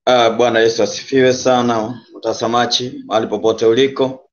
Uh, Bwana Yesu asifiwe sana, mtazamaji mahali popote uliko,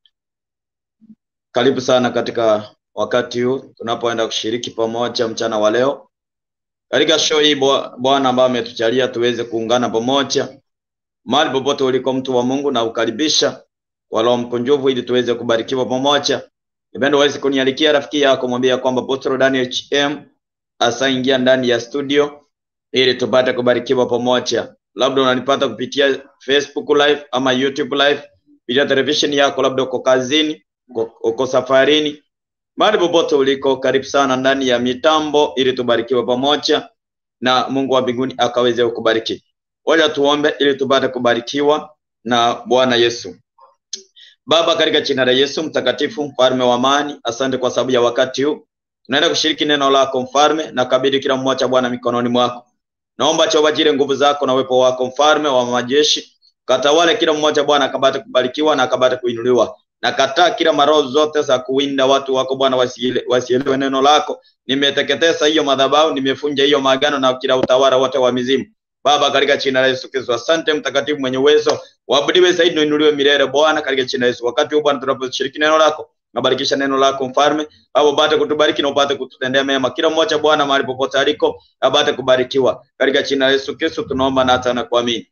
karibu sana katika wakati huu tunapoenda kushiriki pamoja mchana wa leo katika show hii Bwa- Bwana ambaye ametujalia tuweze kuungana pamoja mahali popote uliko, mtu wa Mungu, na ukaribisha kwa roho mkunjufu ili tuweze kubarikiwa pamoja. Nipende uweze kunialikia rafiki yako, mwambie kwamba Apostle Daniel HM asaingia ndani ya studio ili tupate kubarikiwa pamoja. Labda unanipata kupitia Facebook live ama YouTube live, kupitia television yako, labda uko kazini, uko, uko safarini, mahali popote uliko, karibu sana ndani ya mitambo ili tubarikiwe pamoja na Mungu wa mbinguni akaweze kukubariki. Wacha tuombe ili tupate kubarikiwa na Bwana Yesu. Baba, katika jina la Yesu mtakatifu, mfalme wa amani, asante kwa sababu ya wakati huu tunaenda kushiriki neno lako mfalme, na kabidhi kila mmoja Bwana mikononi mwako. Naomba Jehova jire nguvu zako na uwepo wako mfalme wa majeshi, katawale kila mmoja Bwana, akapate kubarikiwa na akapate kuinuliwa. Na kataa kila maroho zote za kuwinda watu wako Bwana, wasiele- wasielewe neno lako. Nimeteketeza hiyo madhabahu, nimefunja hiyo maagano na kila utawala wote wa mizimu. Baba, katika jina la Yesu Kristo, asante mtakatifu mwenye uwezo, waabudiwe zaidi na uinuliwe milele Bwana, katika jina la Yesu. Wakati huu Bwana tunaposhiriki neno lako, nabarikisha neno lako mfalme, Baba upate kutubariki na upate kututendea mema, kila mmoja Bwana mahali popote aliko apate kubarikiwa, katika jina la Yesu Kristo tunaomba na hata na kuamini.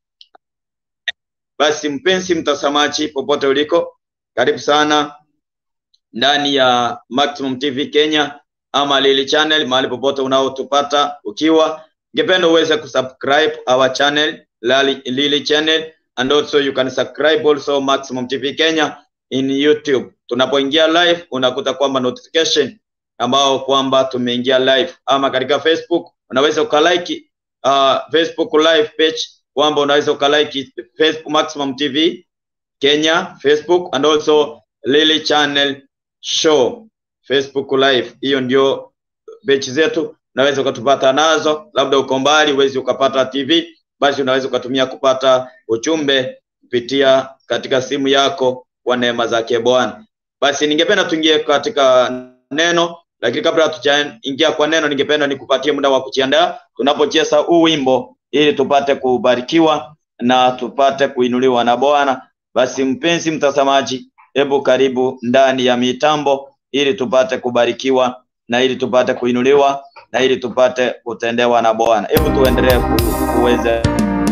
Basi mpenzi mtazamaji, popote uliko, karibu sana ndani ya Maximum TV Kenya ama Lili Channel, mahali popote unaotupata ukiwa, ningependa uweze kusubscribe our channel Lali, Lili Channel and also you can subscribe also Maximum TV Kenya in YouTube. Tunapoingia live unakuta kwamba notification ambao kwamba tumeingia live, ama katika Facebook unaweza ukalike uh, Facebook live page kwamba unaweza ukalike Facebook Maximum TV Kenya Facebook and also Lily Channel Show Facebook live. Hiyo ndio page zetu, unaweza ukatupata nazo. Labda uko mbali uwezi ukapata TV, basi unaweza ukatumia kupata ujumbe kupitia katika simu yako kwa neema zake Bwana. Basi ningependa tuingie katika neno, lakini kabla hatujaingia kwa neno, ningependa nikupatie muda wa kujiandaa tunapocheza huu wimbo ili tupate kubarikiwa na tupate kuinuliwa na Bwana. Basi mpenzi mtazamaji, hebu karibu ndani ya mitambo ili tupate kubarikiwa na ili tupate kuinuliwa na ili tupate kutendewa na Bwana. Hebu tuendelee ku- kuweza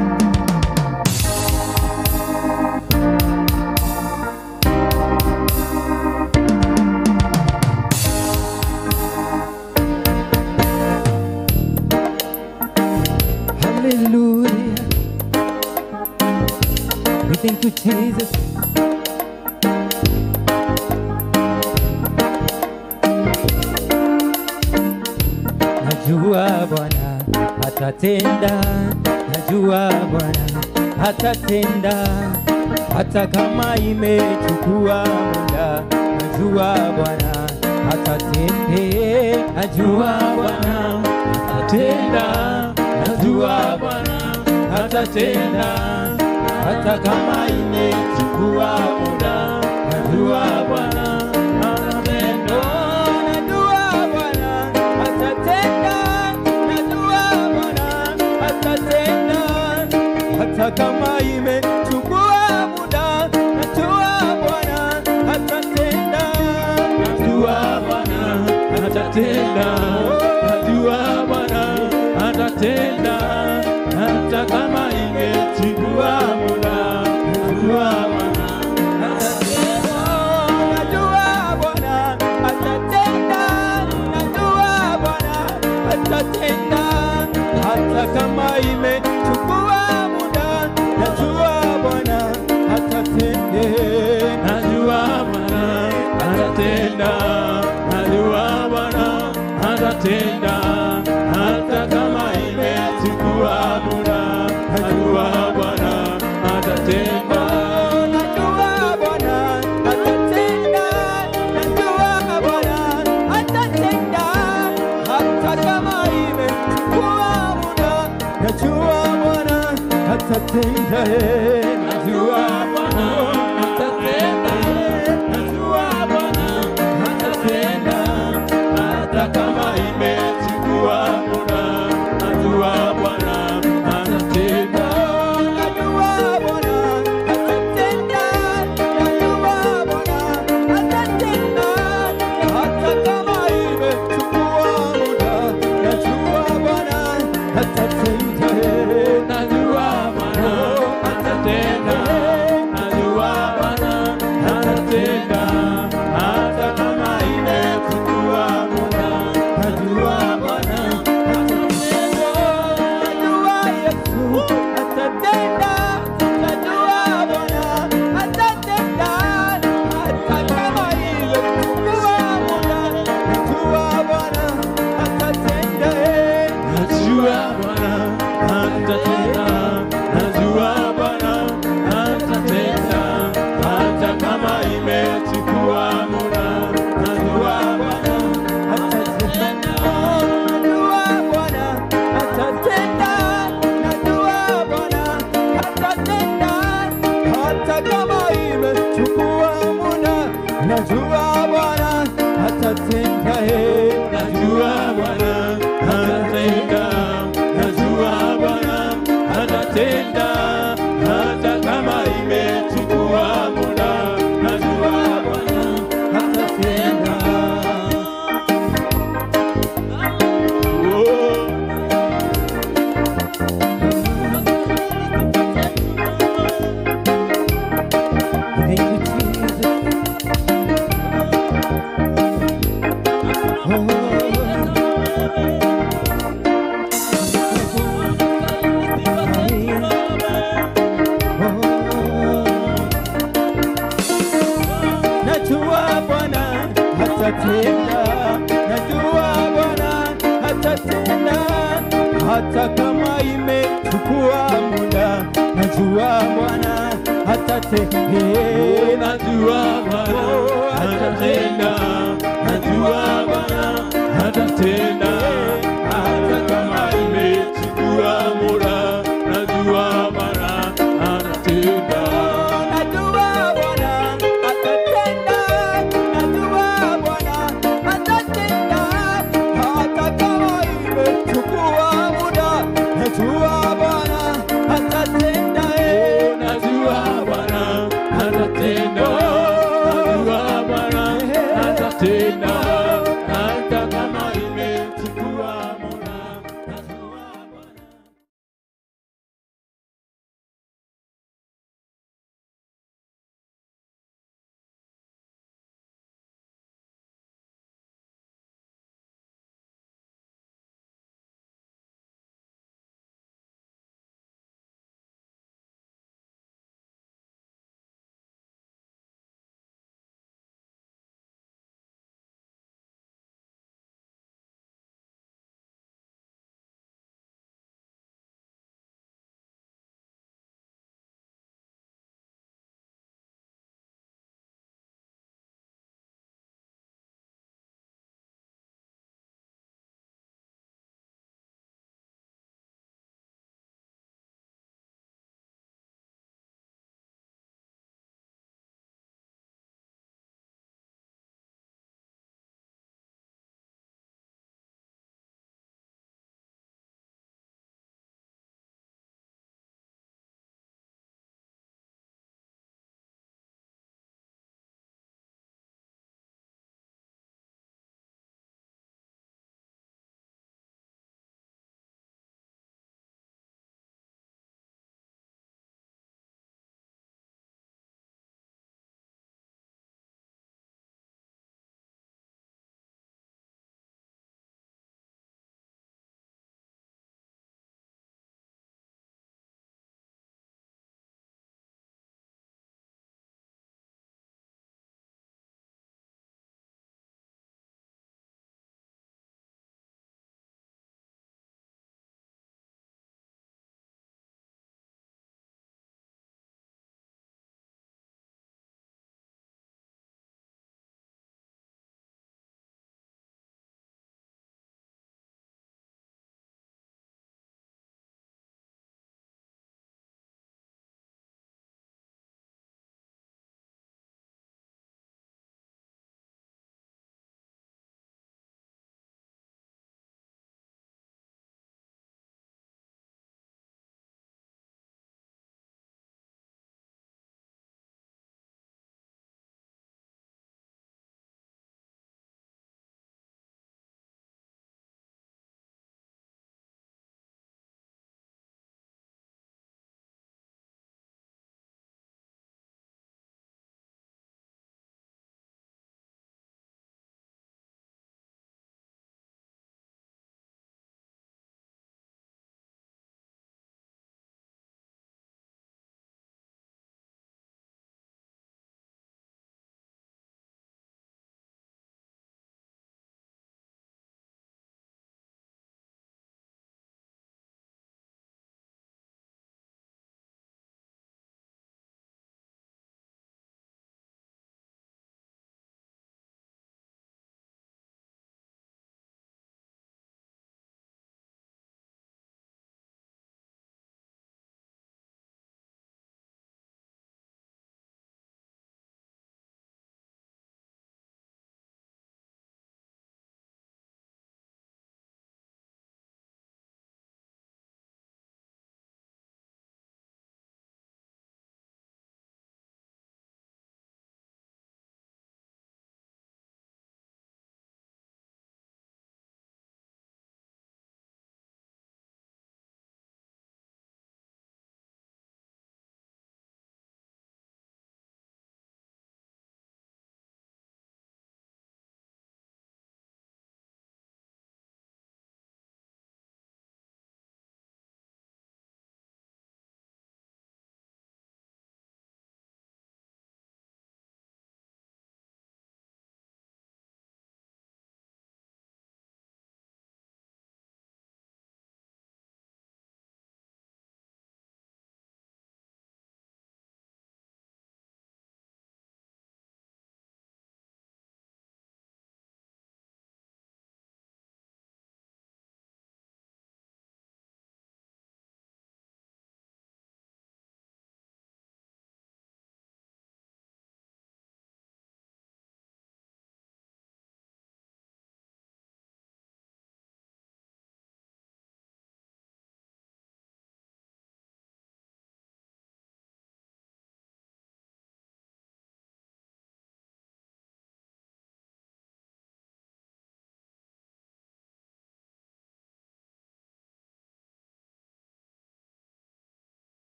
Hallelujah. We thank you, Jesus. Najua Bwana atatenda, najua Bwana atatenda, hata kama imechukua muda, najua Bwana atatende, najua Bwana atatenda, najua Bwana atatenda, hata kama imechukua muda, najua Bwana atatenda, najua Bwana atatenda, najua Bwana atatenda, hata kama imechukua muda, najua Bwana atatenda, najua Bwana atatenda, najua Bwana atatenda, hata kama imechukua muda, najua Bwana atatenda, najua Bwana atatenda, najua Bwana atatenda, hata kama imechukua muda, najua Bwana atatende, najua Bwana atatenda, najua Bwana atatenda, hata kama imechukua muda, najua Bwana atatenda, najua Bwana atatenda, najua Bwana atatenda, hata kama imechukua muda, najua Bwana atatenda, eh, najua Bwana atatenda, eh, najua Bwana atatenda, hata kama imechukua muda, najua Bwana atatenda, najua Bwana atatenda, eh, Najua Bwana atatenda, najua Bwana atatenda, hata kama imechukua muda, najua Bwana atatenda. oh. Thank you, Jesus. Najua Bwana atatenda, najua Bwana atatenda, hata kama imechukua muda, najua Bwana atatenda. Najua Bwana atatenda, najua Bwana atatenda, hata kama imechukua muda, najua Bwana atatenda. Najua Bwana atatenda, najua Bwana atatenda, hata kama imechukua muda, najua Bwana atatenda. eh. Najua Bwana atatenda, najua Bwana atatenda,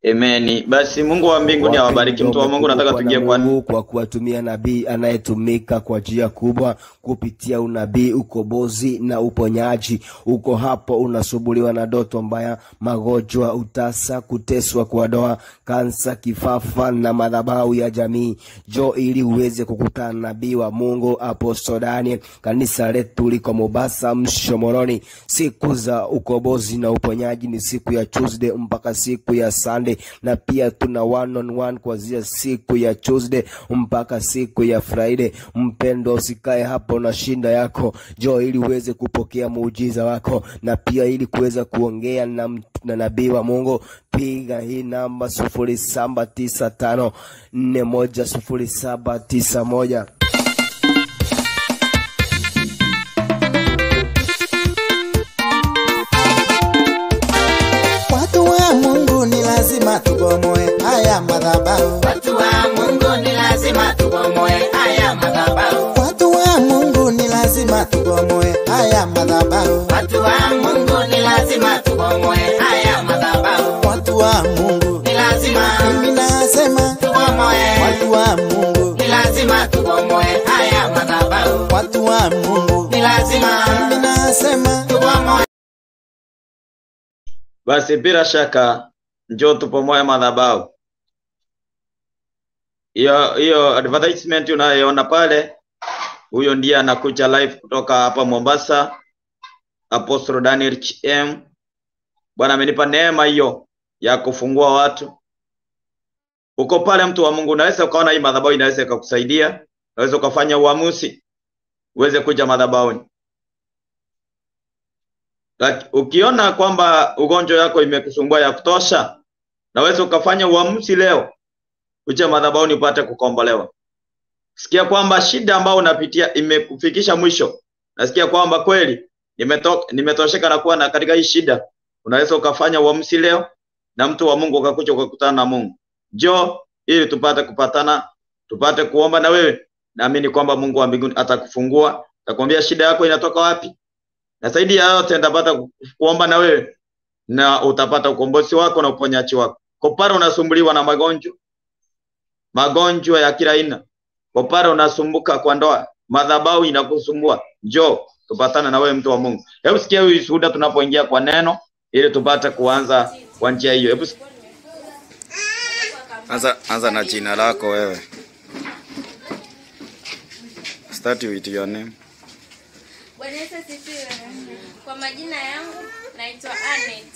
Amen. Basi Mungu wa mbinguni awabariki. Mtu wa Mungu, nataka tuingie kwa Mungu kwa kuwatumia nabii anayetumika kwa njia kubwa kupitia unabii, ukombozi na uponyaji. Uko hapo unasumbuliwa na ndoto mbaya, magonjwa, utasa, kuteswa kwa doa, kansa, kifafa na madhabahu ya jamii. Jo ili uweze kukutana na nabii wa Mungu Apostle Daniel. Kanisa letu liko Mombasa Mshomoroni. Siku za ukombozi na uponyaji ni siku ya Tuesday mpaka siku ya Sunday, na pia tuna one on one kuanzia siku ya Tuesday mpaka siku ya Friday. Mpendo, usikae hapo na shinda yako, jo ili uweze kupokea muujiza wako, na pia ili kuweza kuongea na, mt- na nabii wa Mungu, piga hii namba sufuri saba tisa tano nne moja sufuri saba tisa moja. Watu wa Mungu ni lazima tubomoe haya madhabahu. Watu wa Mungu ni lazima tubomoe haya madhabahu. Watu wa Mungu ni lazima tubomoe haya madhabahu. Watu wa Mungu ni lazima tubomoe haya madhabahu. Watu wa Mungu, Ni lazima mimi nasema tubomoe. watu wa Mungu, Ni lazima tubomoe haya madhabahu. watu wa Mungu, Ni lazima mimi nasema tubomoe. Basi bila shaka njoo tupomoe madhabahu. Hiyo hiyo advertisement unayoona pale, huyo ndiye anakuja live kutoka hapa Mombasa, Apostle Daniel HM. Bwana amenipa neema hiyo ya kufungua watu. Uko pale, mtu wa Mungu, unaweza ukaona hii madhabahu inaweza ikakusaidia, unaweza ukafanya uamuzi uweze kuja madhabahuni. Laki- ukiona kwamba ugonjwa yako imekusumbua ya kutosha, naweza ukafanya uamuzi leo uje madhabahuni upate kukombolewa. Sikia kwamba shida ambayo unapitia imekufikisha mwisho. Nasikia kwamba kweli nimeto, nimetosheka na kuwa na katika hii shida. Unaweza ukafanya uamuzi leo na mtu wa Mungu ukakuja ukakutana na Mungu. Njoo ili tupate kupatana, tupate kuomba na wewe. Naamini kwamba Mungu wa mbinguni atakufungua, atakwambia shida yako inatoka wapi na zaidi ya yote nitapata ku- kuomba na wewe na utapata ukombozi wako na uponyaji wako. Kwa pale unasumbuliwa na magonjwa, magonjwa ya kila aina, kwa pale unasumbuka kwa ndoa, madhabahu inakusumbua, njoo tupatane na wewe, mtu wa Mungu. Hebu sikia hii shuhuda tunapoingia kwa neno, ili tupate kuanza kwa njia hiyo. Hebu sikia. anza, anza na jina lako wewe. Start with your name. Bwana Yesu asifiwe. Kwa majina yangu naitwa Anet,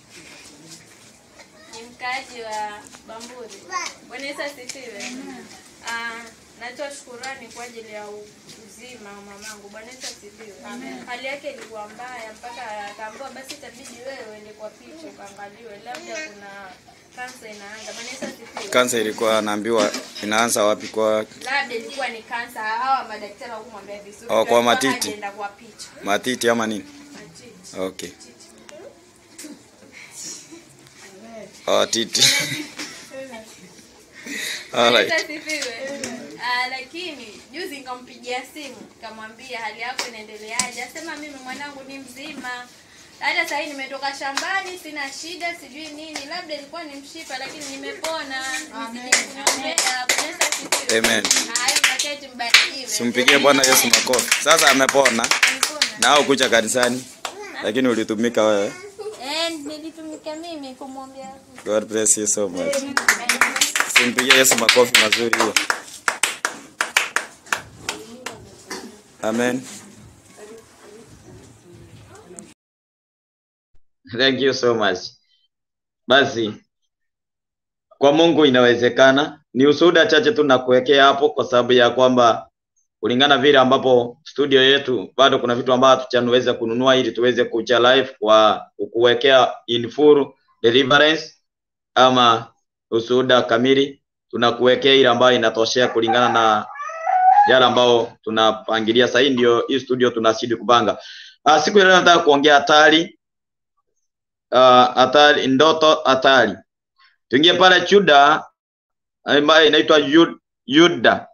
ni mkaaji wa Bamburi. Bwana Yesu asifiwe. Ah, natoa shukurani kwa ajili ya u- uzima wa mamangu. Bwana Yesu asifiwe. Hali yake ilikuwa mbaya mpaka akaambiwa basi itabidi wewe uende kwa picha ukaangaliwe, labda kuna kansa inaanza. Bwana Yesu asifiwe. Kansa ilikuwa anaambiwa inaanza wapi? Kwa Labda ilikuwa ni kansa, hawa madaktari hawakumwambia vizuri. Oh, kwa Alikuwa matiti. hajaenda kwa picha. matiti ama nini? Matiti. Okay. Oh, titi. Alright. Yesu asifiwe. Ah, lakini juzi nikampigia simu nikamwambia hali yako inaendeleaje, asema mimi mwanangu ni mzima, hata sasa hivi nimetoka shambani, sina shida, sijui nini, labda ilikuwa ni mshipa, lakini nimepona. Nizidi kuniombea. Bwana Yesu asifiwe. Amen. Hayo maketi mbarikiwe. Simpigie Bwana Yesu makofi. Sasa amepona Amepona. na au kuja kanisani, lakini ulitumika wewe. Eh, nilitumika mimi kumwombea. God bless you so much. Simpigie Yesu makofi mazuri hiyo. Amen. Thank you so much. Basi kwa Mungu inawezekana. Ni ushuhuda chache tu nakuwekea hapo, kwa sababu ya kwamba kulingana vile ambapo studio yetu bado kuna vitu ambavyo hatujanweza kununua ili tuweze kuja live kwa kukuwekea in full deliverance ama ushuhuda kamili, tunakuwekea ile ambayo inatoshea kulingana na yale ambao tunapangilia. Sasa hii ndio hii studio tunazidi kupanga. Uh, siku ya leo nataka kuongea hatari uh, hatari ndoto hatari. Tuingie pale Juda ambayo inaitwa Yud- Yuda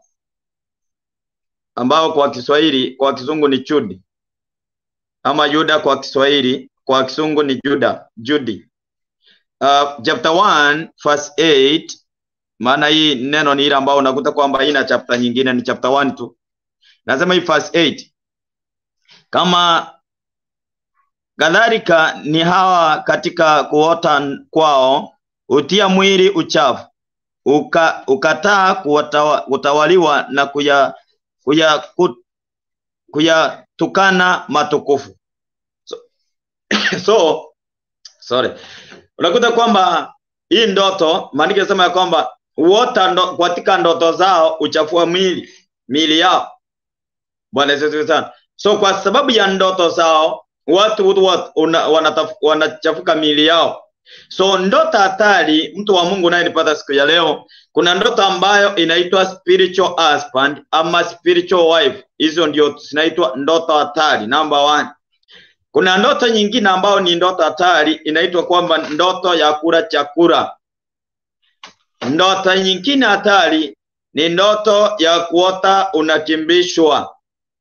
ambao kwa Kiswahili kwa Kizungu ni Chudi ama Yuda kwa Kiswahili kwa Kizungu ni Juda Judi. uh, chapter 1 verse 8 maana hii neno ni ile ambao unakuta kwamba haina chapter nyingine ni chapter 1 tu nasema hii verse 8 kama kadhalika ni hawa katika kuota kwao hutia mwili uchafu uka, ukataa kuwatawa- kutawaliwa na kuya kuya ku- kuyatukana matukufu so, so sorry unakuta kwamba hii ndoto maandiko yanasema ya kwamba huota ndo, katika ndoto zao uchafua mwili miili yao bwana Yesu asifiwe sana so kwa sababu ya ndoto zao watu watu una- wanataf- wanachafuka miili yao so ndoto hatari mtu wa mungu unayenipata siku ya leo kuna ndoto ambayo inaitwa spiritual husband ama spiritual wife hizo ndio zinaitwa ndoto hatari number one kuna ndoto nyingine ambayo ni ndoto hatari inaitwa kwamba ndoto ya kula chakula ndoto nyingine hatari ni ndoto ya kuota unakimbishwa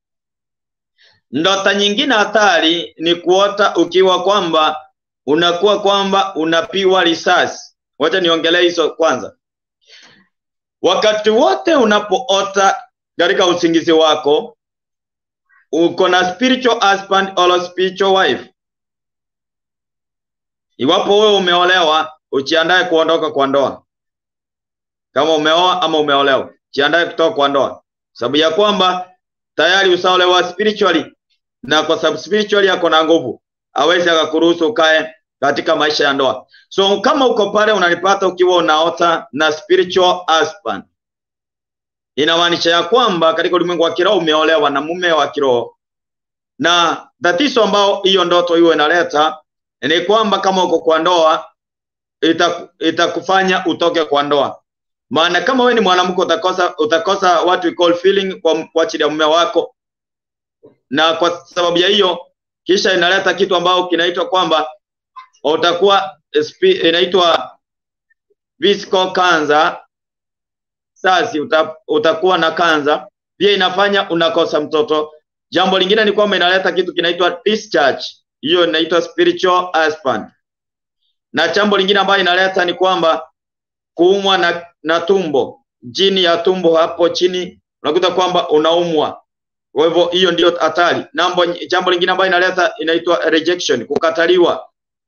ndoto nyingine hatari ni kuota ukiwa kwamba unakuwa kwamba unapiwa risasi wacha niongelee hizo kwanza wakati wote unapoota katika usingizi wako uko na spiritual husband or spiritual wife iwapo wewe umeolewa ujiandae kuondoka kwa ndoa kama umeoa ama umeolewa jiandae kutoka kwa ndoa sababu ya kwamba tayari usaolewa spiritually na kwa sababu spiritually yako na nguvu awezi akakuruhusu ukae katika maisha ya ndoa so kama uko pale unanipata ukiwa unaota na spiritual husband inamaanisha ya kwamba katika ulimwengu wa kiroho umeolewa na mume wa kiroho na tatizo ambao hiyo ndoto hiyo inaleta ni kwamba kama uko kwa ndoa ita- itakufanya utoke kwa ndoa maana kama wewe ni mwanamke utakosa utakosa what we call feeling kwa, kwa ajili ya mume wako na kwa sababu ya hiyo kisha inaleta kitu ambao kinaitwa kwamba utakuwa spi- inaitwa physical cancer sasi uta, utakuwa na kanza pia inafanya unakosa mtoto jambo lingine ni kwamba inaleta kitu kinaitwa discharge hiyo inaitwa spiritual husband na jambo lingine ambayo inaleta ni kwamba kuumwa na, na tumbo chini ya tumbo hapo chini unakuta kwamba unaumwa kwa hivyo hiyo ndio hatari nambo jambo lingine ambayo inaleta inaitwa rejection kukataliwa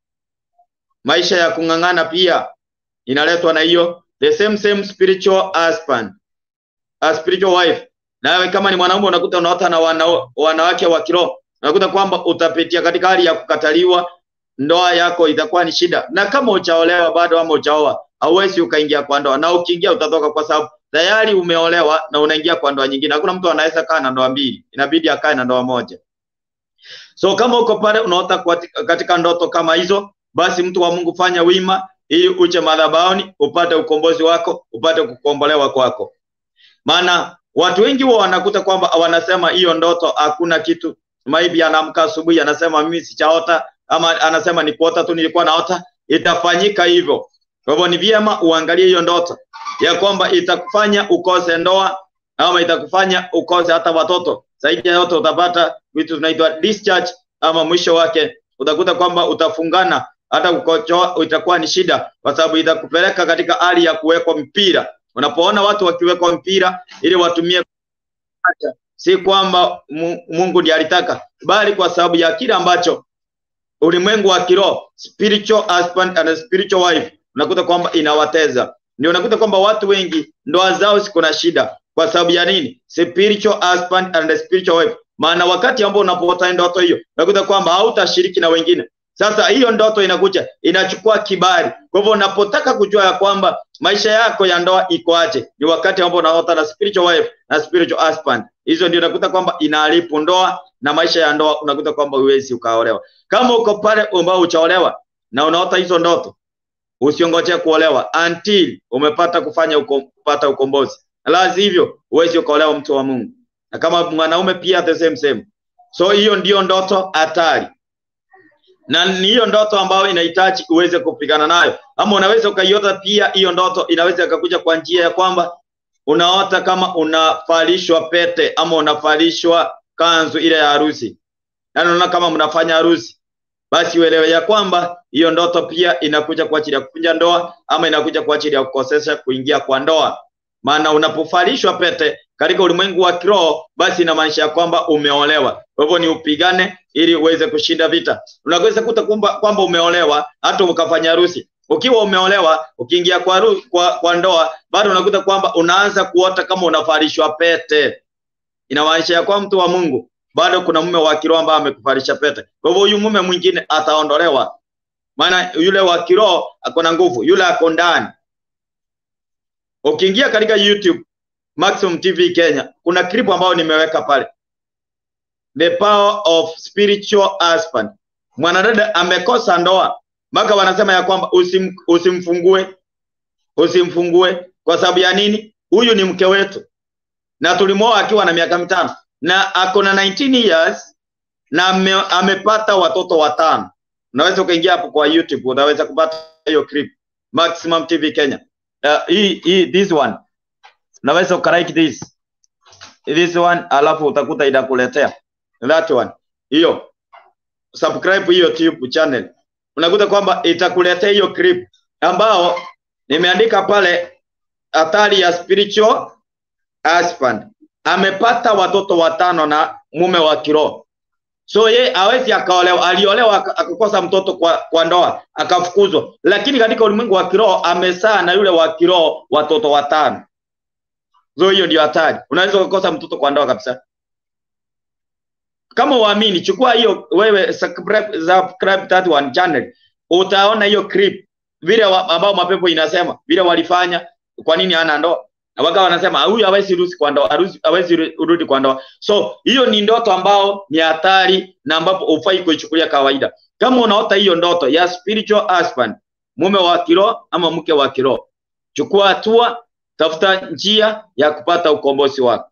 maisha ya kung'ang'ana pia inaletwa na hiyo the same same spiritual husband a spiritual wife nawe kama ni mwanaume unakuta unaota na wana, wanawake wa kiroho unakuta kwamba utapitia katika hali ya kukataliwa ndoa yako itakuwa ni shida na kama uchaolewa bado ama uchaoa hauwezi ukaingia kwa ndoa na ukiingia utatoka kwa sababu tayari umeolewa na unaingia kwa ndoa nyingine hakuna mtu anaweza kaa na ndoa mbili inabidi akae na ndoa moja so kama uko pale unaota kwa- katika ndoto kama hizo basi mtu wa mungu fanya wima ili uje madhabahuni upate ukombozi wako upate kukombolewa kwako maana watu wengi huwa wanakuta kwamba wanasema hiyo ndoto hakuna kitu maybe anaamka asubuhi anasema mimi sichaota ama anasema ni kuota tu nilikuwa naota itafanyika hivyo kwa hivyo ni vyema uangalie hiyo ndoto ya kwamba itakufanya ukose ndoa ama itakufanya ukose hata watoto zaidi ya yote utapata vitu tunaitwa discharge ama mwisho wake utakuta kwamba utafungana hata kukochoa itakuwa ni shida kwa sababu itakupeleka katika hali ya kuwekwa mpira unapoona watu wakiwekwa mpira ili watumie si kwamba Mu- mungu ndiye alitaka bali kwa sababu ya kile ambacho ulimwengu wa kiroho spiritual husband and spiritual wife unakuta kwamba inawateza ndio unakuta kwamba watu wengi ndoa zao ziko na shida kwa sababu ya nini spiritual husband and spiritual wife maana wakati ambao unapoota ndoto hiyo unakuta kwamba hautashiriki na wengine sasa hiyo ndoto inakuja inachukua kibali kwa hivyo unapotaka kujua ya kwamba maisha yako ya ndoa iko aje ni wakati ambao unaota na spiritual wife na spiritual husband hizo ndio unakuta kwamba inaharibu ndoa na maisha ya ndoa unakuta kwamba huwezi ukaolewa kama uko pale ambao uchaolewa na unaota hizo ndoto usiongoje kuolewa until umepata kufanya uko, kupata ukombozi la hivyo huwezi ukaolewa mtu wa Mungu na kama mwanaume pia the same same so hiyo ndio ndoto hatari na ni hiyo ndoto ambayo inahitaji uweze kupigana nayo ama unaweza ukaiota pia hiyo ndoto inaweza ikakuja kwa njia ya kwamba unaota kama unavalishwa pete ama unavalishwa kanzu ile ya harusi yaani unaona kama mnafanya harusi basi uelewe ya kwamba hiyo ndoto pia inakuja kwa ajili ya kuvunja ndoa ama inakuja kwa ajili ya kukosesha kuingia kwa ndoa. Maana unapovalishwa pete katika ulimwengu wa kiroho, basi inamaanisha ya kwamba umeolewa. Kwa hivyo ni upigane ili uweze kushinda vita. Unaweza kuta kwamba kwamba umeolewa hata ukafanya harusi. Ukiwa umeolewa, ukiingia kwa, haru- kwa, kwa ndoa, bado unakuta kwamba unaanza kuota kama unavalishwa pete. Inamaanisha ya kwamba mtu wa Mungu bado kuna mume wa kiroho ambaye amekuvalisha pete. Kwa hivyo huyu mume mwingine ataondolewa, maana yule wa kiroho ako na nguvu, yule ako ndani. Ukiingia katika YouTube Maximum TV Kenya, kuna clip ambayo nimeweka pale, the power of spiritual husband. Mwanadada amekosa ndoa, mpaka wanasema ya kwamba usim, usimfungue usimfungue. Kwa sababu ya nini? Huyu ni mke wetu na tulimwoa akiwa na miaka mitano na ako na 19 years na ame, amepata watoto watano. Unaweza ukaingia hapo kwa YouTube unaweza kupata hiyo clip Maximum TV Kenya. Uh, hii hii this one unaweza ukalike this this one, alafu utakuta inakuletea that one hiyo, subscribe hiyo YouTube channel, unakuta kwamba itakuletea hiyo clip ambao nimeandika pale, hatari ya spiritual husband amepata watoto watano na mume wa kiroho. So ye hawezi akaolewa, aliolewa aka- akakosa mtoto kwa, kwa ndoa akafukuzwa, lakini katika ulimwengu wa kiroho amesaa na yule wa kiroho watoto watano. So hiyo ndio hatari, unaweza ukakosa mtoto kwa ndoa kabisa. Kama uamini, chukua hiyo wewe, subscribe, subscribe that one channel, utaona hiyo clip vile wa, ambao mapepo inasema vile walifanya, kwa nini hana ndoa na wakawa wanasema huyu hawezi rudi kwa ndoa, harusi- hawezi ru- rudi kwa ndoa. So hiyo ni ndoto ambao ni hatari na ambapo hufai kuichukulia kawaida. Kama unaota hiyo ndoto ya spiritual husband, mume wa kiroho ama mke wa kiroho, chukua hatua, tafuta njia ya kupata ukombozi wako.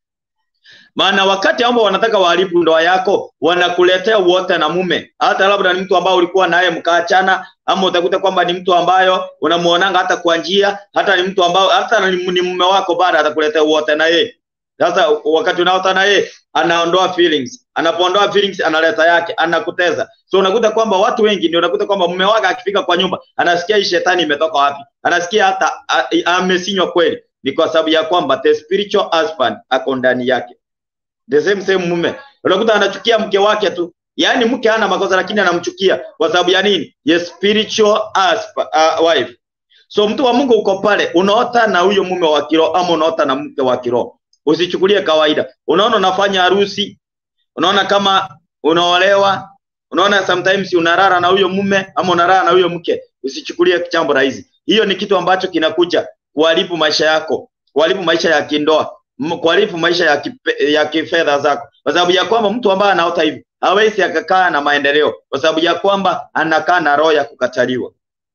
Maana wakati ambao wanataka waharibu ndoa yako, wanakuletea wote na mume, hata labda ni mtu ambao ulikuwa naye mkaachana, ama utakuta kwamba ni mtu ambayo unamuonanga hata kwa njia, hata ni mtu ambao hata ni ni mume wako, bado atakuletea wote na yeye. Sasa wakati unaota na yeye, anaondoa feelings, anapoondoa feelings analeta yake, anakuteza. So unakuta kwamba watu wengi ndio unakuta kwamba mume wake akifika kwa nyumba, anasikia hii shetani imetoka wapi, anasikia hata a- a- amesinywa kweli. Ni kwa sababu ya kwamba the spiritual husband ako ndani yake the same same mume unakuta anachukia mke wake tu yaani mke hana makosa lakini anamchukia kwa sababu ya nini ye spiritual husband, uh, wife so mtu wa mungu uko pale unaota na huyo mume wa kiroho ama unaota na mke wa kiroho usichukulie kawaida unaona unafanya harusi unaona kama unaolewa unaona sometimes unarara na huyo mume ama unarara na huyo mke usichukulie jambo rahisi hiyo ni kitu ambacho kinakuja kuharibu maisha yako kuharibu maisha ya kindoa m- kuharibu maisha ya, kipe, ya kifedha zako kwa sababu ya kwamba mtu ambaye anaota hivi hawezi akakaa na maendeleo kwa sababu ya kwamba anakaa na roho ya kukataliwa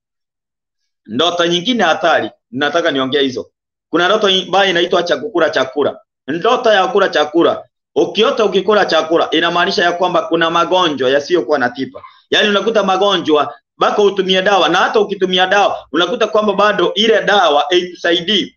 ndoto nyingine hatari nataka niongee hizo kuna ndoto ambayo inaitwa cha kukula chakula ndoto ya kula chakula ukiota ukikula chakula inamaanisha ya kwamba kuna magonjwa yasiyokuwa na tiba yaani unakuta magonjwa mpaka utumie dawa na hata ukitumia dawa unakuta kwamba bado ile dawa haikusaidii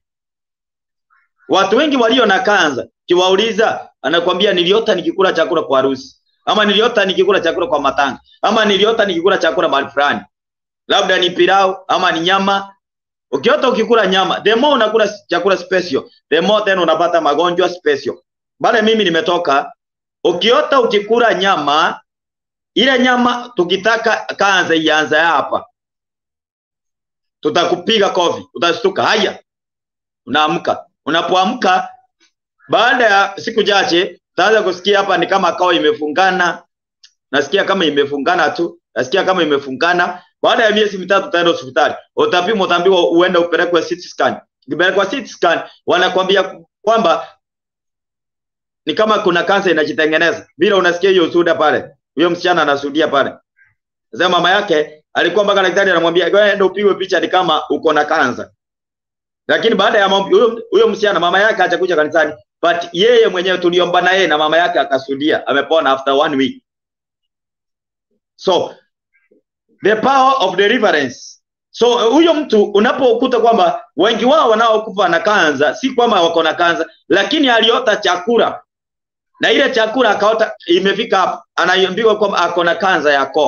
watu wengi walio na kanza kiwauliza anakwambia niliota nikikula chakula kwa harusi ama niliota nikikula chakula kwa matanga ama niliota nikikula chakula mahali fulani labda ni pilau ama ni nyama ukiota ukikula nyama the more unakula chakula special the more then unapata magonjwa special bale mimi nimetoka ukiota ukikula nyama ile nyama tukitaka kanza ianze hapa tutakupiga kofi utashtuka haya unaamka unapoamka baada ya siku chache utaanza kusikia hapa ni kama kao imefungana nasikia kama imefungana tu nasikia kama imefungana baada ya miezi mitatu utaenda hospitali utapimwa utaambiwa uende upelekwe CT scan ukipelekwa CT scan wanakwambia kwamba ni kama kuna kansa inajitengeneza vile unasikia hiyo ushuhuda pale huyo msichana anashuhudia pale sasa mama yake alikuwa mpaka daktari anamwambia enda upigwe picha ni kama uko na kansa lakini baada ya maombi huyo huyo msichana mama yake hajakuja kanisani but yeye mwenyewe tuliomba na yeye na mama yake akasudia amepona after one week so the power of deliverance so huyo mtu unapokuta kwamba wengi wao wanaokufa na kanza si kwamba wako na kanza lakini aliota chakula na ile chakula akaota imefika hapo anaambiwa kwamba ako na kanza ya koo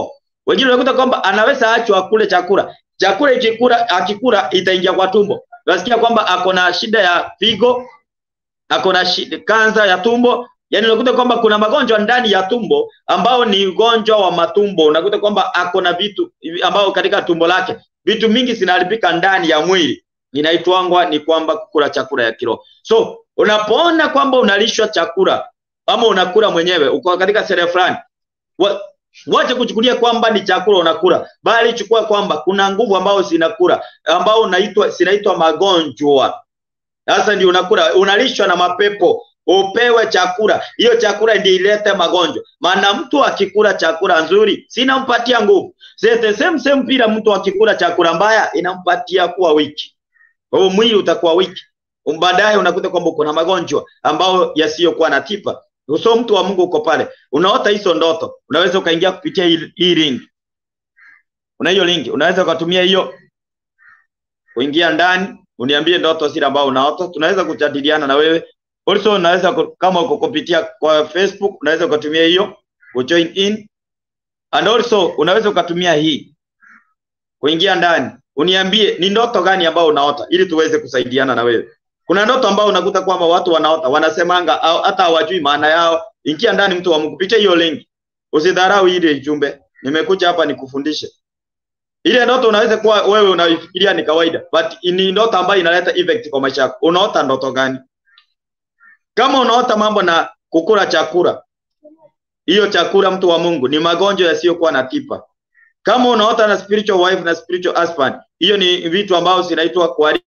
Wengine unakuta kwamba anaweza achwa akule chakula, chakula ikikula, akikula itaingia kwa tumbo. Unasikia kwamba ako na shida ya figo, ako na shida kansa ya tumbo. Yani unakuta kwamba kuna magonjwa ndani ya tumbo ambao ni ugonjwa wa matumbo. Unakuta kwamba ako na vitu ambao katika tumbo lake vitu mingi zinaharibika ndani ya mwili, inaitwangwa ni kwamba kukula chakula ya kiroho. So unapoona kwamba unalishwa chakula ama unakula mwenyewe, uko katika sere fulani, wa, wache kuchukulia kwamba ni chakula unakula, bali chukua kwamba kuna nguvu ambao zinakula ambao unaitwa zinaitwa magonjwa. Sasa ndio unakula, unalishwa na mapepo, upewe chakula. Hiyo chakula ndio ilete magonjwa. Maana mtu akikula chakula nzuri sinampatia nguvu. Sete same same pila mtu akikula chakula mbaya inampatia kuwa wiki. Kwa hiyo mwili utakuwa wiki. Baadaye unakuta kwamba uko na magonjwa ambao yasiyokuwa na tiba. So mtu wa Mungu uko pale, unaota hizo ndoto, unaweza ukaingia kupitia hii hii link. Una hiyo link, unaweza ukatumia hiyo kuingia ndani, uniambie ndoto zile ambao unaota, tunaweza kujadiliana na wewe. Also unaweza ku- kama uko kupitia kwa Facebook, unaweza ukatumia hiyo kujoin in and also unaweza ukatumia hii kuingia ndani, uniambie ni ndoto gani ambao unaota ili tuweze kusaidiana na wewe. Kuna ndoto ambao unakuta kwamba watu wanaota wanasemanga au hata hawajui maana yao. Ingia ndani, mtu wa Mungu, pitia hiyo link, usidharau ile jumbe. Nimekuja hapa nikufundishe. Ile ndoto unaweza kuwa wewe unaifikiria ni kawaida, but ni ndoto ambayo inaleta effect kwa maisha yako. Unaota ndoto gani? Kama unaota mambo na kukula chakula, hiyo chakula, mtu wa Mungu, ni magonjwa yasiyokuwa na tiba. Kama unaota na spiritual wife na spiritual husband, hiyo ni vitu ambavyo zinaitwa kuharibu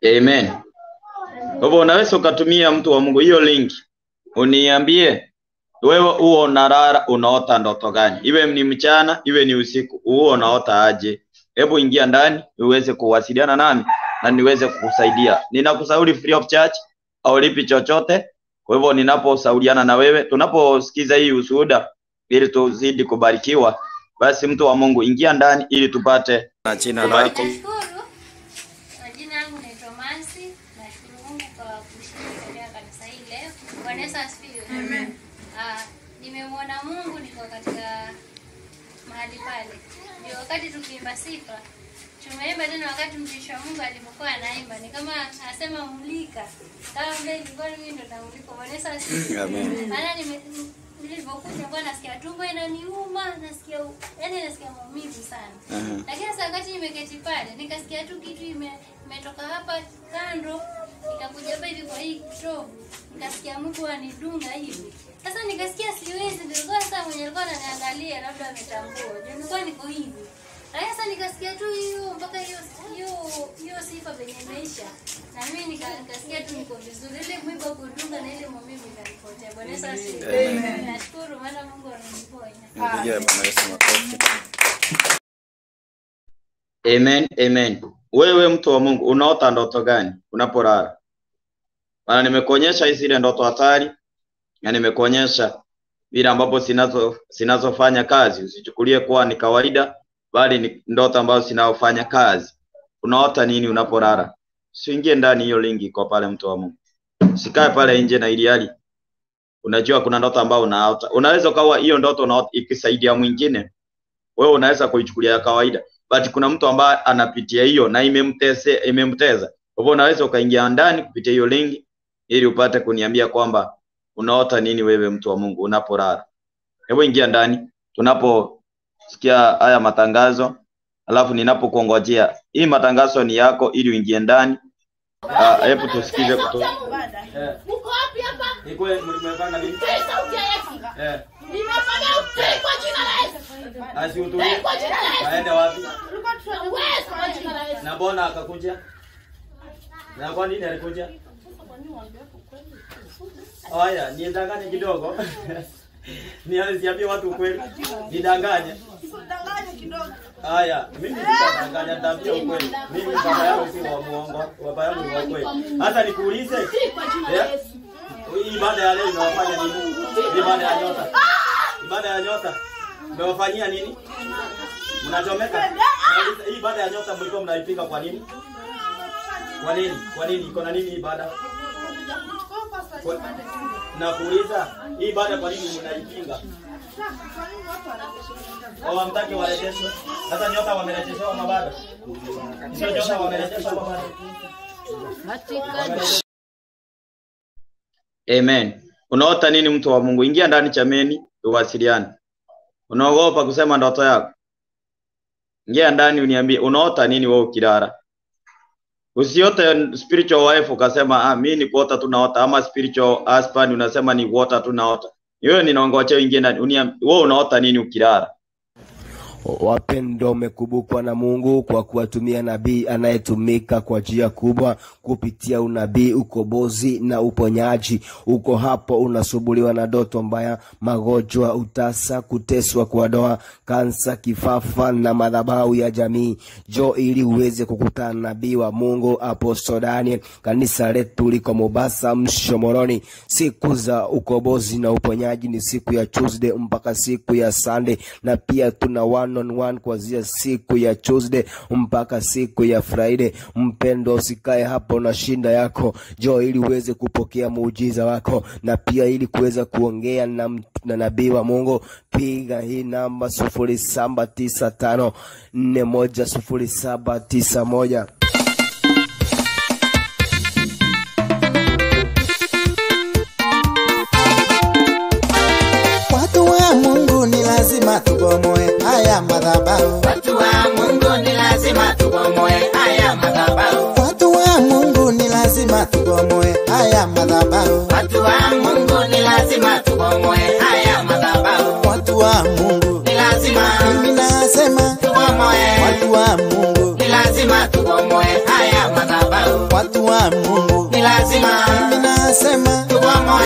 Amen. Kwa hivyo unaweza ukatumia mtu wa Mungu hiyo link, uniambie wewe huo unalala unaota ndoto gani, iwe ni mchana iwe ni usiku, huo unaota aje? Hebu ingia ndani uweze kuwasiliana nami na niweze kukusaidia. Ninakushauri free of charge, haulipi chochote. Kwa hivyo ninaposhauriana na wewe, tunaposikiza hii ushuhuda, ili tuzidi kubarikiwa, basi mtu wa Mungu ingia ndani ili tupate na jina kubariki. Nashukuru. Majina yangu naitwa Mansi. Nashukuru Mungu kwa kushiriki katika kanisa hili leo. Bwana Yesu asifiwe. Amen. Ah, nimemwona Mungu niko katika mahali pale. Ndio wakati tukiimba sifa tumeimba tena wakati mtumishi wa Mungu alipokuwa anaimba ni kama anasema mulika. Kama vile ilikuwa mimi ndo namulika. Bwana Yesu asifiwe. Amen. Maana nime nilivyokuja kwa nasikia tumbo inaniuma, nasikia yani nasikia maumivu sana. Aha. Lakini sasa wakati nimeketi pale nikasikia tu kitu ime- imetoka hapa kando ikakuja hapa hivi kwa hii kitovu, nikasikia Mungu anidunga hivi. Sasa nikasikia siwezi, nilikuwa sasa mwenye alikuwa ananiangalia labda ametambua, ndio nilikuwa niko hivi. Lakini sasa nikasikia tu hiyo mpaka hiyo hiyo hiyo sifa venye imeisha, na mimi nika- nikasikia tu niko vizuri, ile mwiba kudunga na ile maumivu ikanipotea. Bwana Yesu asifiwe. Nashukuru maana Mungu ameniponya. Mpigie Bwana Yesu makofi. Amen, amen. Wewe mtu wa Mungu unaota ndoto gani unapolala? Maana nimekuonyesha hizi zile ndoto hatari na nimekuonyesha vile ambapo zinazo zinazofanya kazi. Usichukulie kuwa ni kawaida, bali ni ndoto ambazo zinazofanya kazi. Unaota nini unapolala? Usiingie ndani hiyo lingi kwa pale mtu wa Mungu. Usikae pale nje na ili hali unajua kuna ndoto ambayo unaota. Unaweza ukawa hiyo ndoto unaota ikisaidia mwingine, wewe unaweza kuichukulia ya kawaida but kuna mtu ambaye anapitia hiyo na imemtese imemteza. Kwa hivyo unaweza ukaingia ndani kupitia hiyo linki ili upate kuniambia kwamba unaota nini wewe mtu wa Mungu unapolala. Hebu ingia ndani tunaposikia haya matangazo, alafu ninapokuongojea. Hii matangazo ni yako ili uingie ndani. Ah, hebu tusikize kutoka. Mko wapi hapa? Ni kweli mlimefanya nini? Hii sauti ya Yesu. Eh, Nimefanya utii kwa jina la Yesu. asiutulie. Kwa jina la Yesu. Aende wapi? Tulikuwa tuna uwezo kwa jina la Yesu. Na mbona akakuja? Na kwa nini alikuja? Haya, nidanganye kidogo. Niambie watu ukweli. Nidanganye. Usidanganye kidogo. Haya, mimi sitadanganya, nitaambia ukweli. Mimi baba yangu si wa muongo, baba yangu ni wa kweli. Hata nikuulize, Utii kwa jina la eh, Yesu. hii ibada ya leo inawafanya nini? Ibada ya nyota. Ibada ya nyota. Mmewafanyia nini? Mnachomeka? Nauliza, Hii ibada ya nyota mlikuwa mnaipinga kwa nini? Kwa nini? Kwa nini? Iko na nini hii ibada? Kwa- Nakuuliza, hii ibada kwa nini mnaipinga? Au hamtaki warejeshwe? Sasa nyota wamerejeshewa mabada. Sio nyota wamerejeshewa mabada. Amen. Unaota nini mtu wa Mungu? Ingia ndani chameni uwasiliane. Unaogopa kusema ndoto yako? Ingia ndani uniambie unaota nini wewe ukilala. Usiote spiritual wife ukasema ah, mimi ni kuota tu naota ama spiritual husband unasema ni kuota tu naota. Wewe ninaongoja ingie ndani. Uniambie wewe unaota nini ukilala? Wapendwa, umekumbukwa na Mungu kwa kuwatumia nabii anayetumika kwa njia kubwa kupitia unabii, ukombozi na uponyaji. Uko hapo unasumbuliwa na ndoto mbaya, magonjwa, utasa, kuteswa kwa ndoa, kansa, kifafa na madhabahu ya jamii. Jo ili uweze kukutana na nabii wa Mungu Apostle Daniel. Kanisa letu liko Mombasa, Mshomoroni. Siku za ukombozi na uponyaji ni siku ya Tuesday mpaka siku ya Sunday, na pia tuna one on one kuanzia siku ya Tuesday mpaka siku ya Friday. Mpendo, usikae hapo na shinda yako, jo ili uweze kupokea muujiza wako, na pia ili kuweza kuongea na, mt- na nabii wa Mungu, piga hii namba sufuri saba tisa tano nne moja sufuri saba tisa moja. Watu wa Mungu ni lazima tubomoe haya madhabahu. Watu wa Mungu ni lazima tubomoe haya madhabahu. Watu wa Mungu ni lazima tubomoe haya madhabahu. Watu wa Mungu ni lazima tubomoe haya madhabahu. Watu wa Mungu, Ni lazima mimi nasema tubomoe. watu wa Mungu, Ni lazima lazima tubomoe haya madhabahu. watu wa Mungu, Ni lazima mimi nasema tubomoe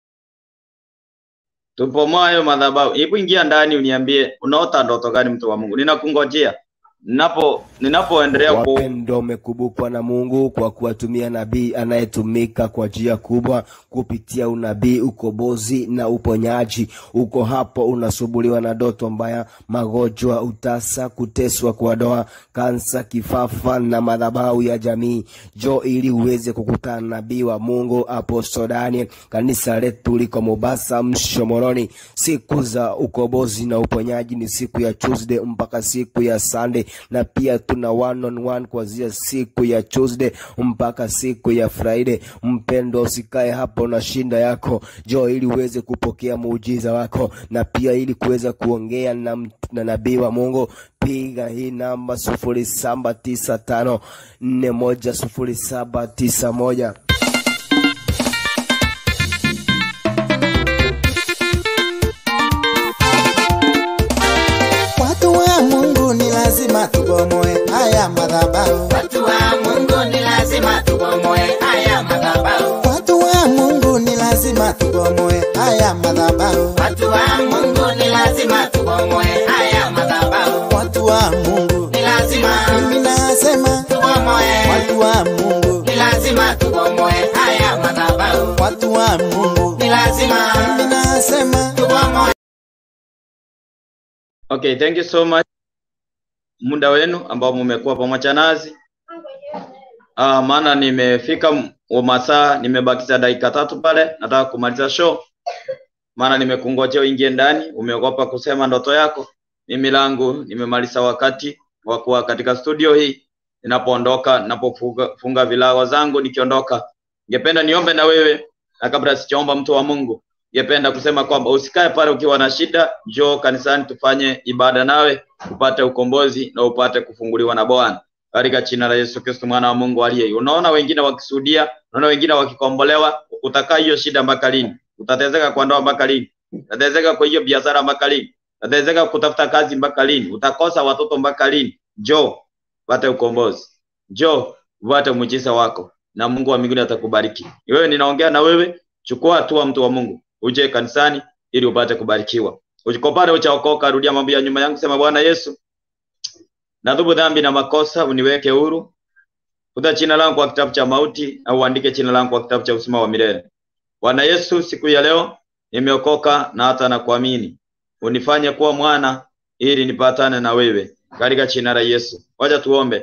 tupomoayo madhabahu. Hebu ingia ndani uniambie unaota ndoto gani, mtu wa Mungu? Ninakungojea ninapo ninapoendelea ku Wapendo umekumbukwa na Mungu kwa kuwatumia nabii anayetumika kwa njia kubwa kupitia unabii, ukombozi na uponyaji. Uko hapo unasumbuliwa na ndoto mbaya, magonjwa, utasa, kuteswa kwa doa, kansa, kifafa na madhabahu ya jamii. Jo ili uweze kukutana na nabii wa Mungu Apostle Daniel. Kanisa letu liko Mombasa, Mshomoroni. Siku za ukombozi na uponyaji ni siku ya Tuesday mpaka siku ya Sunday, na pia tuna one on one kuanzia siku ya Tuesday mpaka siku ya Friday. Mpendo, usikae hapo na shinda yako, jo ili uweze kupokea muujiza wako, na pia ili kuweza kuongea na, mt- na nabii wa Mungu piga hii namba sufuri saba tisa tano nne moja sufuri saba tisa moja. watu wa Mungu, ni lazima tubomoe haya madhabahu. watu wa Mungu, ni lazima tubomoe haya madhabahu. Watu wa Mungu, ni lazima tubomoe haya madhabahu. Watu wa Mungu, ni lazima tubomoe haya madhabahu. Watu wa Mungu, Ni lazima mimi nasema tubomoe, watu wa Mungu, ni lazima tubomoe haya madhabahu. watu wa Mungu, Ni lazima mimi nasema tubomoe Okay, thank you so much muda wenu ambao mmekuwa pamoja nasi. Ah, maana nimefika m- wa masaa, nimebakiza dakika tatu pale, nataka kumaliza show. Maana nimekungojea uingie ndani, umeogopa kusema ndoto yako. Mimi langu nimemaliza wakati wa kuwa katika studio hii. Ninapoondoka, ninapofunga funga vilago zangu nikiondoka, ningependa niombe na wewe, na kabla sijaomba mtu wa Mungu, ningependa kusema kwamba usikae pale ukiwa na shida, njoo kanisani tufanye ibada nawe upate ukombozi na upate kufunguliwa na Bwana katika jina la Yesu Kristo mwana wa Mungu aliye. hai. Unaona wengine wakisudia, unaona wengine wakikombolewa, utakaa hiyo shida mpaka lini? Utatezeka kwa ndoa mpaka lini? Utatezeka kwa hiyo biashara mpaka lini? Utatezeka kutafuta kazi mpaka lini? Utakosa watoto mpaka lini? Njoo upate ukombozi, njoo upate muujiza wako, na Mungu wa mbinguni atakubariki. Ni Wewe ninaongea na wewe, chukua hatua, mtu wa Mungu, uje kanisani ili upate kubarikiwa. Uko pale uchaokoka, rudia mambo ya nyuma yangu, sema Bwana Yesu, Natubu dhambi na makosa, uniweke huru. Futa jina langu kwa kitabu cha mauti na uandike jina langu kwa kitabu cha uzima wa milele. Bwana Yesu, siku ya leo nimeokoka na hata na kuamini. Unifanye kuwa mwana ili nipatane na wewe katika jina la Yesu. Wacha tuombe.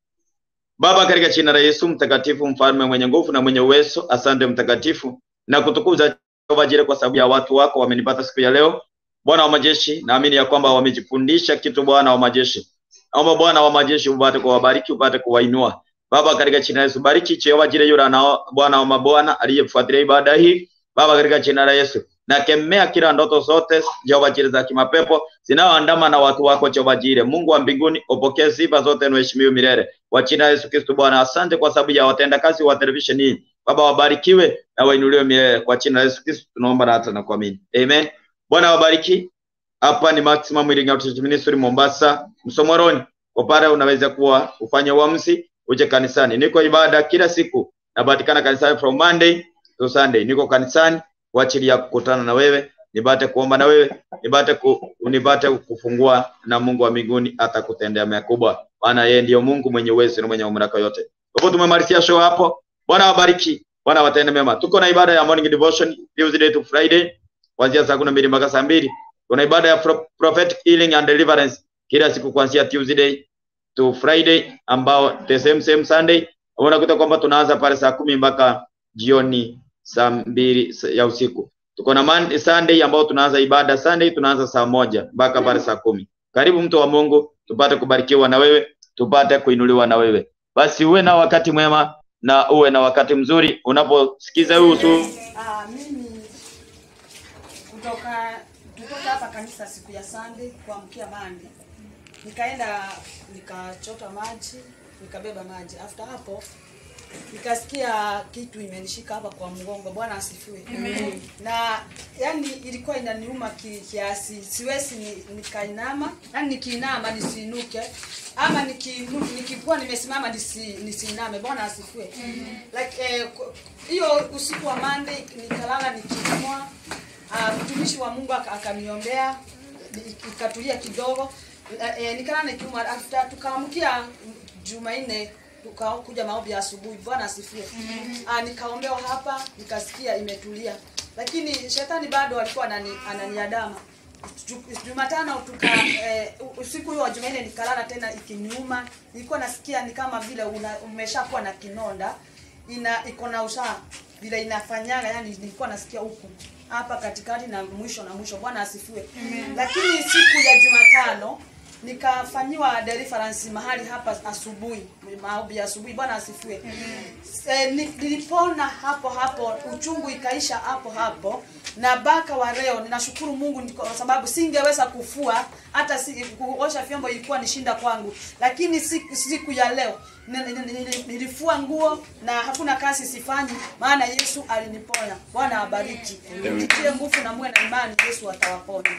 Baba, katika jina la Yesu mtakatifu, mfalme mwenye nguvu na mwenye uwezo, asante mtakatifu na kutukuza Jehova Jire kwa sababu ya watu wako wamenipata siku ya leo. Bwana wa majeshi, naamini ya kwamba wamejifundisha kitu, Bwana wa majeshi. Naomba Bwana wa majeshi upate kuwabariki, upate kuwainua. Baba, katika jina la Yesu, bariki Jehova Jire yule anao Bwana wa mabwana aliyefuatilia ibada hii. Baba, katika jina la Yesu, nakemea kila ndoto zote Jehova Jire za kimapepo zinaoandama na watu wako Jehova Jire. Mungu wa mbinguni, upokee sifa zote na uheshimiwe milele. Kwa jina la Yesu Kristo Bwana, asante kwa sababu ya watendakazi wa televisheni hii. Baba, wabarikiwe na wainuliwe milele. Kwa jina la Yesu Kristo tunaomba na hata na kuamini. Amen. Bwana wabariki. Hapa ni Maximum Healing Outreach Ministry Mombasa, Msomoroni. Kwa pale unaweza kuwa ufanye uamuzi uje kanisani. Niko ibada kila siku, napatikana kanisani from Monday to Sunday. Niko kanisani kwa ajili ya kukutana na wewe, nipate kuomba na wewe, nipate ku, nipate kufungua na Mungu wa mbinguni atakutendea makubwa, maana yeye ndiyo Mungu mwenye uwezo na mwenye mamlaka yote. Kwa hivyo tumemalizia show hapo. Bwana wabariki, Bwana watende mema. Tuko na ibada ya morning devotion Tuesday to Friday kuanzia saa kumi na mbili mpaka saa mbili. Kuna ibada ya pro- prophetic healing and deliverance kila siku kuanzia Tuesday to Friday ambao the same same Sunday. Unakuta kwamba tunaanza pale saa kumi mpaka jioni saa mbili ya usiku. Tuko na Monday, Sunday ambao tunaanza ibada Sunday tunaanza saa moja mpaka pale saa kumi. Karibu mtu wa Mungu, tupate kubarikiwa na wewe, tupate kuinuliwa na wewe. Basi uwe na wakati mwema na uwe na wakati mzuri unaposikiza huu usu Ah, mimi kutoka kutoka hapa kanisa siku ya Sunday kuamkia Monday, nikaenda nikachota maji, nikabeba maji. After hapo nikasikia kitu imenishika hapa kwa mgongo. Bwana asifiwe. Amen. Na yani ilikuwa inaniuma ki- kiasi, siwezi ni, nikainama, yani nikiinama nisiinuke. ama niki- nikikuwa nimesimama nisi, nisiname bwana asifiwe like eh, ku- hiyo usiku wa mande nikalala nikiumwa uh, mtumishi wa mungu aka- akaniombea ni- ikatulia kidogo eh, eh, nikalala nikiumwa after tukaamkia jumanne tukakuja maombi ya asubuhi bwana asifiwe Ah, nikaombewa hapa nikasikia imetulia lakini shetani bado alikuwa anani, ananiadama Ju- Jumatano tuka eh, usiku huo wa Jumanne nikalala tena ikiniuma. Nilikuwa nasikia ni kama vile una- umeshakuwa na kinonda ina iko na usaa vile inafanyaga, yani nilikuwa nasikia huku hapa katikati na mwisho na mwisho. Bwana asifiwe. Lakini siku ya Jumatano nikafanyiwa deliverance mahali hapa asubuhi, maombi ya asubuhi. Bwana asifiwe. Eh, ni- nilipona hapo hapo, uchungu ikaisha hapo hapo, na mpaka wa leo ninashukuru Mungu ni kwa sababu singeweza kufua hata si, kuosha vyombo ilikuwa ni shinda kwangu, lakini siku, siku ya leo ni- ni- ni- ni- nilifua nguo na hakuna kazi sifanyi, maana Yesu aliniponya. Bwana abariki, mtitie nguvu na muwe na imani, Yesu atawaponya.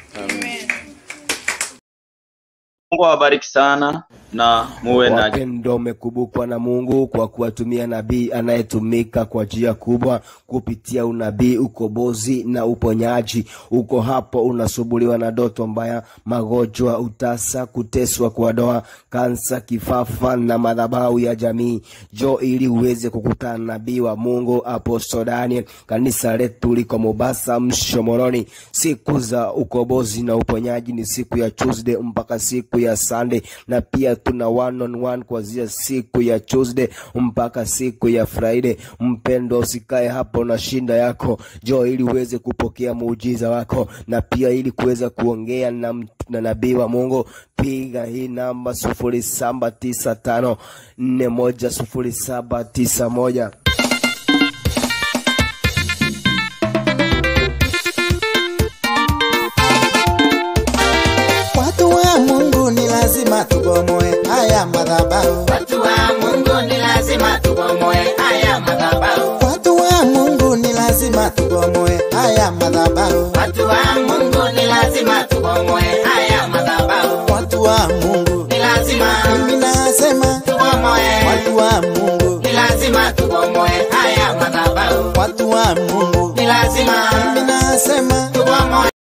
Mungu awabariki sana na muwe na Wapendo umekumbukwa na Mungu kwa kuwatumia nabii anayetumika kwa njia kubwa kupitia unabii, ukombozi na uponyaji. Uko hapo unasumbuliwa na ndoto mbaya, magonjwa, utasa, kuteswa kwa doa, kansa, kifafa na madhabahu ya jamii. Jo ili uweze kukutana na nabii wa Mungu Apostle Daniel. Kanisa letu liko Mombasa, Mshomoroni. Siku za ukombozi na uponyaji ni siku ya Tuesday mpaka siku ya Sunday, na pia tuna one on one kuanzia siku ya Tuesday mpaka siku ya Friday. Mpendo, usikae hapo na shinda yako, jo ili uweze kupokea muujiza wako, na pia ili kuweza kuongea na, mt- na nabii wa Mungu, piga hii namba sufuri saba tisa tano nne moja sufuri saba tisa moja. Watu wa Mungu ni lazima tubomoe haya madhabahu. Watu wa Mungu ni lazima tubomoe haya madhabahu. Watu wa Mungu ni lazima tubomoe haya madhabahu. Watu wa Mungu ni lazima tubomoe haya madhabahu. Watu wa Mungu, Ni lazima mimi nasema tubomoe. watu wa Mungu, Ni lazima tubomoe haya madhabahu. watu wa Mungu, Ni lazima mimi nasema tubomoe.